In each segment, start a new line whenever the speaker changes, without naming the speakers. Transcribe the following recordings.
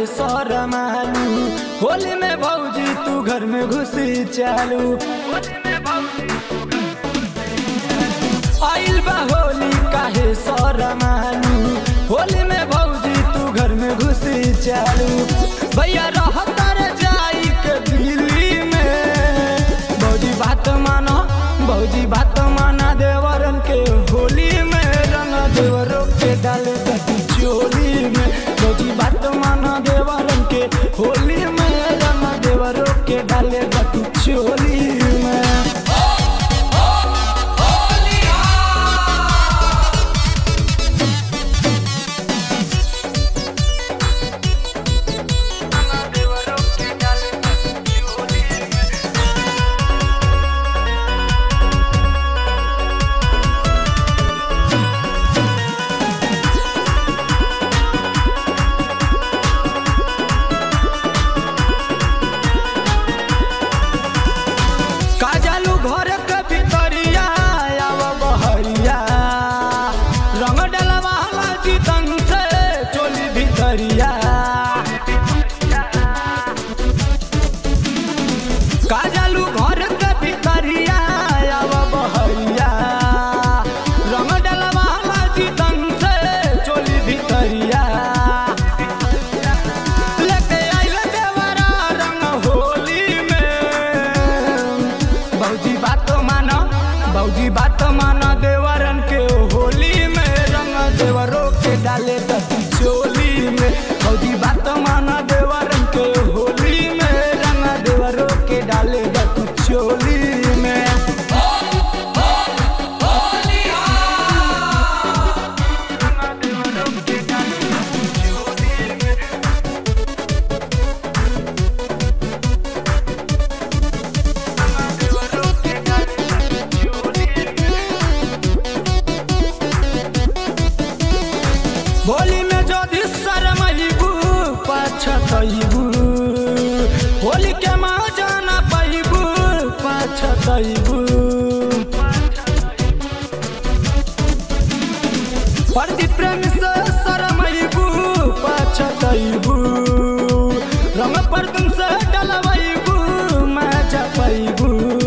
काहे शरमालू होली में भौजी तू घर में घुसी चालू आइल बा होली काहे शरमालू होली में भौजी तू घर में घुसी चालू भैया रहता रे जाई के दिल्ली में भौजी बात मानो भौजी बात माना देवरन के होली में रंग देवरों के डाल कटी चोली में भौजी बात माना देवरन के होली में रंग देवरों के डाले कटी चोली में काजलू घर के भितरिया आव बहरिया रंग डलवाला जीतन से चोली भितरिया काजलू घर के भितरिया आव बहरिया रंग डलवाला जीतन से चोली भितरिया लेके आइल देवरा रंग होली में भौजी बात मानो भौजी बात मानो देवरन के होली में रंग देवरों के डाले दती चोली में भौजी बात मानो देवरन के होली में रंग देवरों के डाले दती चोली में होली में जदि शरमैबू पछतैबू होली के माँ जाना पैबू पछतैबू प्रदीप प्रेम से शरमैबू पछतैबू रंग पर तुम से डलवैबू मजा पैबू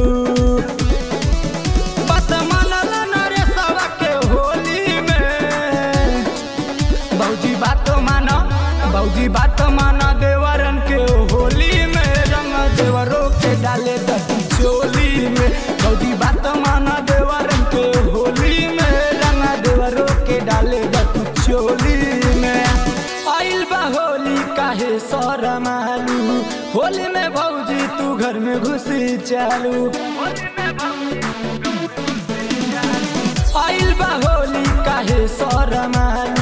बात मानल नरेशवा के होली में भौजी बात मानो भौजी बात मानो देवरन के होली में रंग देवरों के डाले दती चोली में भौजी बात मानो देवरन के होली में रंग देवरों के डाले दती चोली में आइल बा होली काहे शरमालू होली में भौजी तू घर में घुसी चालू आइल बा होली काहे शरमालू